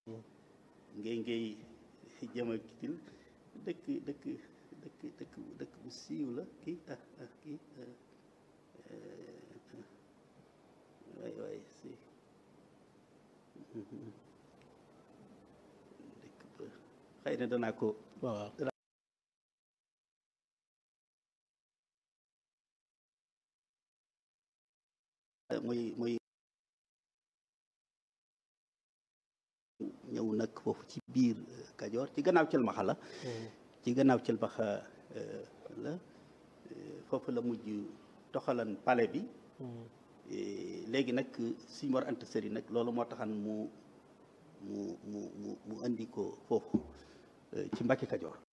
ngay ngay jëma kitil dëkk dëkk dëkk dëkk dëkk bu siiw la kii ah ah kii waay waay si dëkk ba xëy na danaa ko waaw muy muy ñëw nag foofu ci biir Kajoor ci gannaaw Cilmaxa la ci gannaaw Cilmaxa la foofu la mujj toxalan palais bi léegi nag Sëñ Mor Anta Sali nag loolu moo taxan mu mu mu mu mu indi ko foofu ci Mbàkke Kajoor